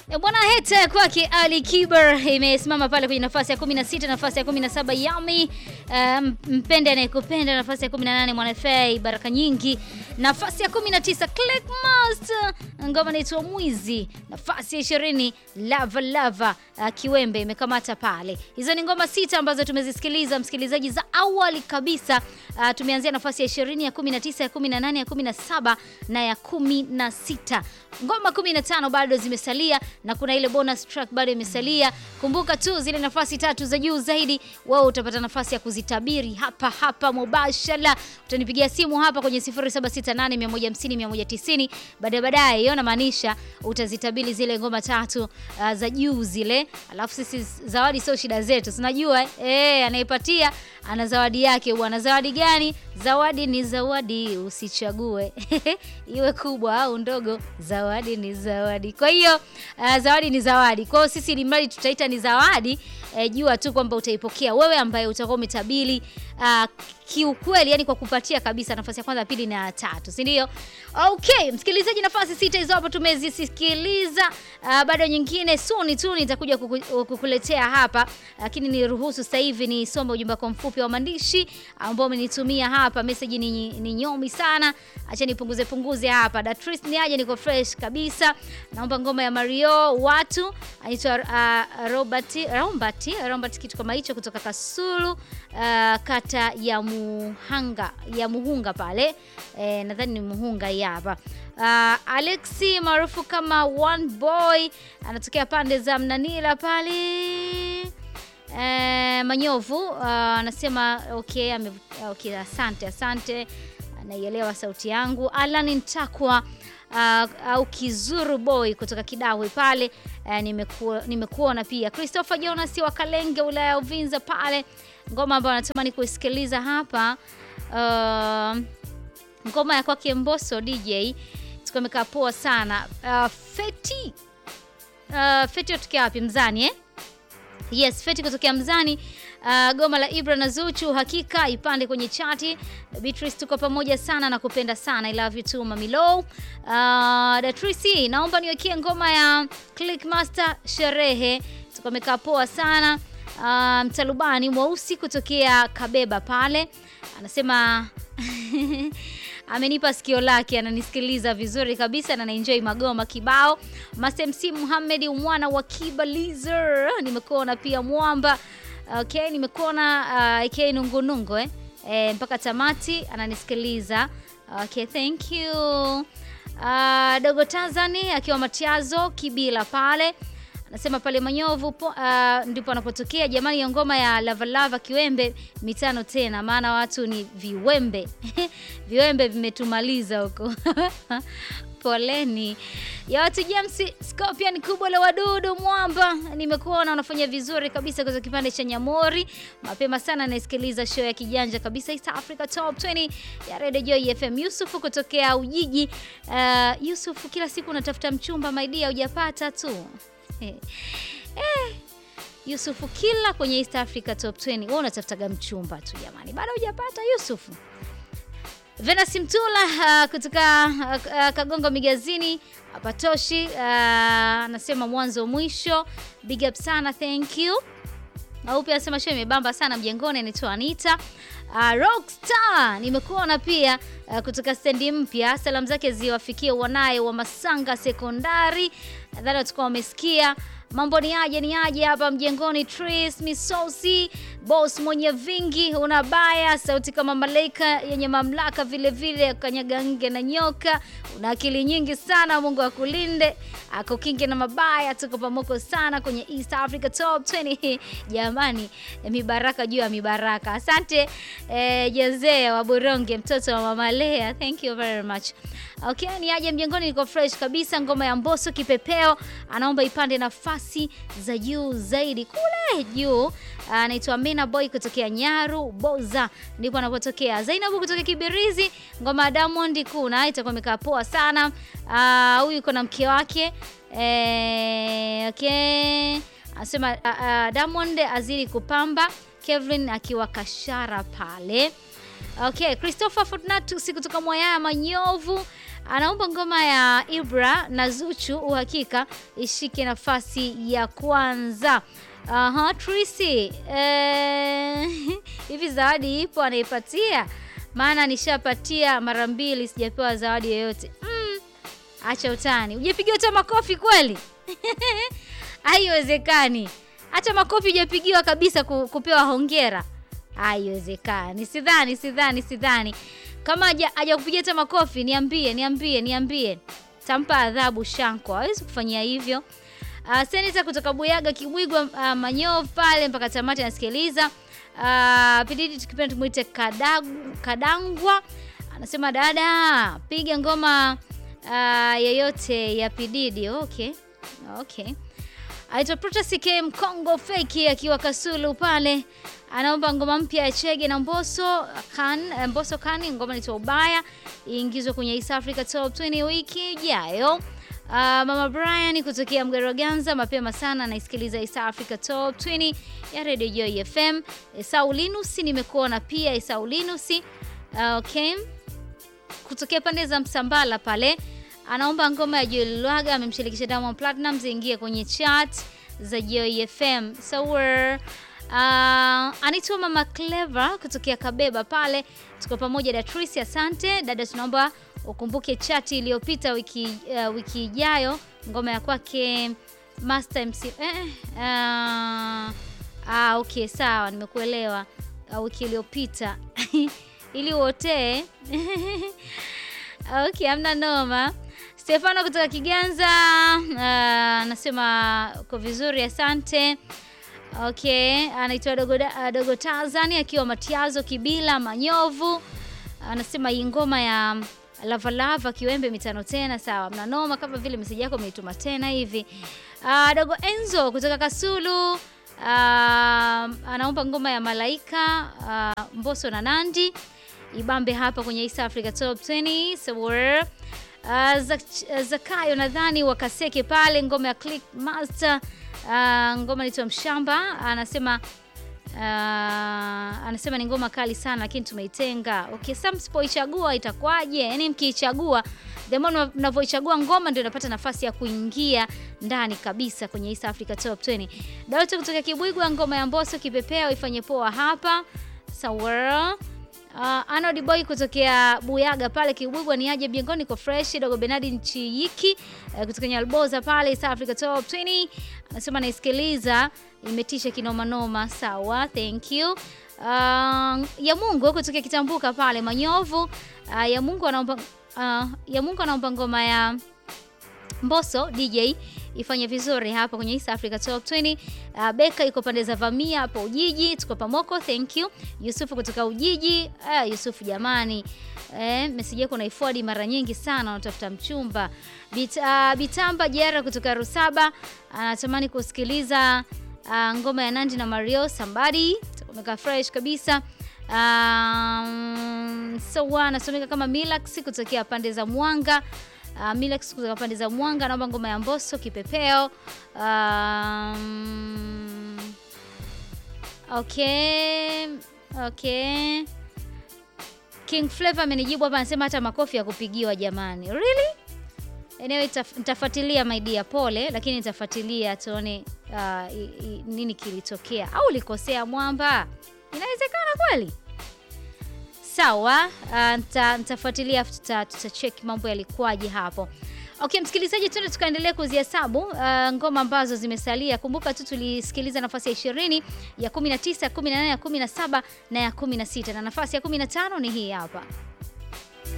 E bwana, heta kwake Ali Kiber imesimama pale kwenye nafasi ya 16, nafasi ya 17 Yami um, mpende anayekupenda, nafasi ya 18 Mwanafei baraka nyingi, nafasi ya 19 Click Master ngoma inaitwa Mwizi, nafasi ya 20 Lava Lava uh, Kiwembe imekamata pale. Hizo ni ngoma sita ambazo tumezisikiliza msikilizaji, za awali kabisa. Uh, tumeanzia nafasi ya 20, ya 19, ya 18, ya 17 na ya 16. Ngoma 15 bado zimesalia na kuna ile bonus track bado imesalia. Kumbuka tu zile nafasi tatu za juu zaidi, wewe utapata nafasi ya kuzitabiri hapa hapa mubashara. Utanipigia simu hapa kwenye 0768150190 baadaye baadaye, hiyo namaanisha utazitabiri zile ngoma tatu uh, za juu zile, alafu sisi zawadi sio shida zetu, tunajua eh, anayepatia ana zawadi yake bwana. Zawadi gani? Zawadi ni zawadi, usichague iwe kubwa au ndogo, zawadi ni zawadi. Kwa hiyo uh, zawadi ni zawadi. Kwa hiyo sisi limradi tutaita ni zawadi eh, jua tu kwamba utaipokea wewe ambaye utakuwa umetabiri uh, kiukweli, yani kwa kupatia kabisa nafasi ya kwanza, pili na ya tatu, si ndio? Okay, msikilizaji, nafasi sita hizo hapo tumezisikiliza. Uh, bado nyingine suni tu nitakuja kuku, kukuletea hapa, lakini niruhusu sasa hivi nisome ujumbe wako mfupi wa maandishi ambao umenitumia hapa. Message ni, ni nyomi sana, acha nipunguze punguze hapa. Datris ni aje, niko fresh kabisa. Naomba ngoma ya Mario watu anaitwa uh, Robert Robert Robert kitu kama hicho kutoka Kasulu uh, kata ya Muhanga ya Muhunga pale eh, nadhani ni Muhunga hapa. Uh, Alexi maarufu kama One Boy anatokea pande za Mnanila pale eh, Manyovu anasema uh, okay, ame, okay, asante asante, anaielewa sauti yangu. Alan Ntakwa uh, au Kizuru Boy kutoka Kidawe pale uh, nimekuona nimekuona pia. Christopher Jonas wa Kalenge wilaya ya Uvinza pale, ngoma ambayo anatamani kuisikiliza hapa uh, ngoma ya kwake Mbosso DJ tukamekaa poa sana. Uh, Feti uh, Feti kutokea wapi? Mzani eh? Yes, Feti kutokea Mzani. Uh, goma la Ibra na Zuchu hakika ipande kwenye chati. Beatrice, tuko pamoja sana na kupenda sana. I love you too Mami Low. Uh, Datrisi, naomba niwekee ngoma ya Click Master sherehe. Tukamekaa poa sana. Uh, mtalubani mweusi kutokea Kabeba pale anasema amenipa sikio lake, ananisikiliza vizuri kabisa na naenjoy magoma kibao. Masemc Muhammad mwana wa Kibalizer, nimekuona pia mwamba. Okay, nimekuona uh, aka nungunungu eh? E, mpaka tamati ananisikiliza. Okay, thank you. Uh, Dogo Tanzania akiwa Matiazo Kibila pale anasema pale Manyovu uh, ndipo anapotokea jamani, hiyo ngoma ya Lavalava Kiwembe mitano tena, maana watu ni viwembe viwembe vimetumaliza huko Poleni ya watu James Scorpion kubwa la wadudu mwamba, nimekuona unafanya vizuri kabisa kwa kipande cha Nyamori mapema sana. Naisikiliza show ya kijanja kabisa East Africa Top 20 ya Radio Joy FM. Yusuf kutokea Ujiji. Uh, Yusuf, kila siku unatafuta mchumba my dear, hujapata tu eh. Eh. Yusufu kila kwenye East Africa Top 20 wewe unatafutaga mchumba tu jamani, bado hujapata Yusufu. Venus Mtula uh, kutoka uh, uh, Kagongo Migazini hapatoshi, anasema uh, mwanzo mwisho, big up sana, thank you. Au pia anasema show imebamba sana mjengoni, anaitwa Anita. Uh, Rockstar nimekuona pia uh, kutoka stendi mpya. Salamu zake ziwafikie wanaye wa Masanga Sekondari, nadhani watakuwa wamesikia mambo ni aje ni aje hapa mjengoni. Tris Misosi, boss mwenye vingi, unabaya sauti kama malaika yenye mamlaka, vile vile kanyaga nge na nyoka, una akili nyingi sana. Mungu akulinde akukinge na mabaya. Tuko pamoko sana kwenye East Africa Top 20 jamani, mibaraka juu ya mibaraka. Asante eh, Jezea wa Buronge, mtoto wa mama Lea, thank you very much. Okay, ni aje mjengoni, niko fresh kabisa. Ngoma ya Mbosso kipepeo, anaomba ipande nafasi za juu zaidi kule juu. Anaitwa Mena Boy kutokea Nyaru Boza, ndipo anapotokea. Zainabu kutokea Kibirizi, ngoma ya Diamond kuna itakuwa imekaa poa sana. Huyu yuko na mke wake eh, okay. Anasema uh, uh, Diamond azidi kupamba, Kevin akiwa Kashara pale. Okay, Christopher Fortunatus kutoka Mwayaya Manyovu anaomba ngoma ya Ibra na Zuchu uhakika ishike nafasi ya kwanza. Aha, Trisi. Eh, hivi zawadi ipo anaipatia? Maana nishapatia mara mbili sijapewa zawadi yoyote. Mm, acha utani. Hujapigiwa hata makofi kweli? Haiwezekani. Hata makofi hujapigiwa kabisa ku- kupewa hongera. Haiwezekani. Sidhani, sidhani, sidhani. Kama haja hajakupigia hata makofi, niambie, niambie, niambie. Tampa adhabu Shanko. Hawezi kufanyia hivyo. Uh, seneta kutoka Buyaga Kibwigwa uh, Manyov pale mpaka tamati anasikiliza. Uh, Pididi tukipenda tumuite Kadagu, Kadangwa anasema dada, piga ngoma uh, yeyote ya Pididi. Okay. Okay. Aitwa Protas K Mkongo fake akiwa Kasulu pale anaomba ngoma mpya ya Chege na Mbosso kan Mbosso kani ngoma ni ubaya iingizwe kwenye East Africa Top 20 wiki ijayo. Uh, Mama Brian kutokea Mgeroganza mapema sana anaisikiliza East Africa Top 20 ya Radio Joy FM. Saulinus nimekuona pia Saulinus. Uh, okay. Kutokea pande za Msambala pale anaomba ngoma ya Joel Lwaga amemshirikisha Diamond Platnumz ingie kwenye chart za Joy FM. So we're Uh, anaitwa Mama Clever kutokea Kabeba pale, tuko pamoja Datrice, asante dada, tunaomba ukumbuke chati iliyopita wiki uh, wiki ijayo ngoma ya kwake Master MC eh, uh, ah, okay sawa, nimekuelewa. Uh, wiki iliyopita ili uotee okay, amna noma. Stefano kutoka Kiganza anasema uh, uko vizuri, asante. Okay, anaitwa Dogo, uh, Dogo Tazani akiwa Matiazo Kibila Manyovu, anasema hii ngoma ya Lavalava Kiwembe mitano tena. Sawa, mnanoma kama vile meseji yako umeituma tena hivi. Uh, Dogo Enzo kutoka Kasulu uh, anaomba ngoma ya Malaika uh, Mbosso na Nandi ibambe hapa kwenye East Africa Top 20 so we're Uh, Zak- Zakayo nadhani wakaseke pale ngoma ya Click Master uh, ngoma inaitwa Mshamba anasema uh, anasema ni ngoma kali sana lakini tumeitenga. Okay, sasa msipoichagua itakuwaje? Yaani mkiichagua the more mnavyoichagua ngoma ndio inapata nafasi ya kuingia ndani kabisa kwenye East Africa Top 20. Dawote kutoka Kibwigwa ngoma ya Mbosso kipepeo ifanye poa hapa. Sawa. Uh, Arnold Boy kutokea Buyaga pale Kibwigwa ni aje Biengoni ko fresh dogo Benadi Nchiyiki uh, kutoka Nyalboza pale South Africa Top 20 anasema naisikiliza imetisha kinoma noma. Sawa, thank you. Uh, ya Mungu kutokea Kitambuka pale Manyovu uh, ya Mungu anaomba uh, ya Mungu anaomba ngoma ya Mbosso DJ ifanye vizuri hapa kwenye East Africa Top 20. Uh, Beka iko pande za Vamia hapo Ujiji, tuko pamoko, thank you. Yusufu kutoka Ujiji. Uh, Yusufu jamani. Eh, message yako naiforward mara nyingi sana unatafuta mchumba. Bit, uh, Bitamba Jera kutoka Rusaba anatamani kusikiliza uh, ngoma ya Nandi na Mario Somebody. Tukomeka fresh kabisa. Um, so anasomeka kama Milax kutokea pande za Mwanga. Uh, Milax kutoka pande za Mwanga naomba ngoma ya Mbosso kipepeo. Um, okay, okay. King Flavor amenijibu hapa anasema hata makofi ya kupigiwa jamani. Really? Anyway, nitaf- nitafuatilia my dear, pole, lakini nitafuatilia tuone uh, i- i- nini kilitokea au ulikosea mwamba. Inawezekana kweli? Sawa, uh, nita- nitafuatilia tuta, tutacheki mambo yalikuwaje hapo. Okay, msikilizaji, tuende tukaendelea kuzihesabu uh, ngoma ambazo zimesalia. Kumbuka tu tulisikiliza nafasi ya 20, ya 19, ya 18, ya 17 na ya 16 na nafasi ya 15 ni hii hapa.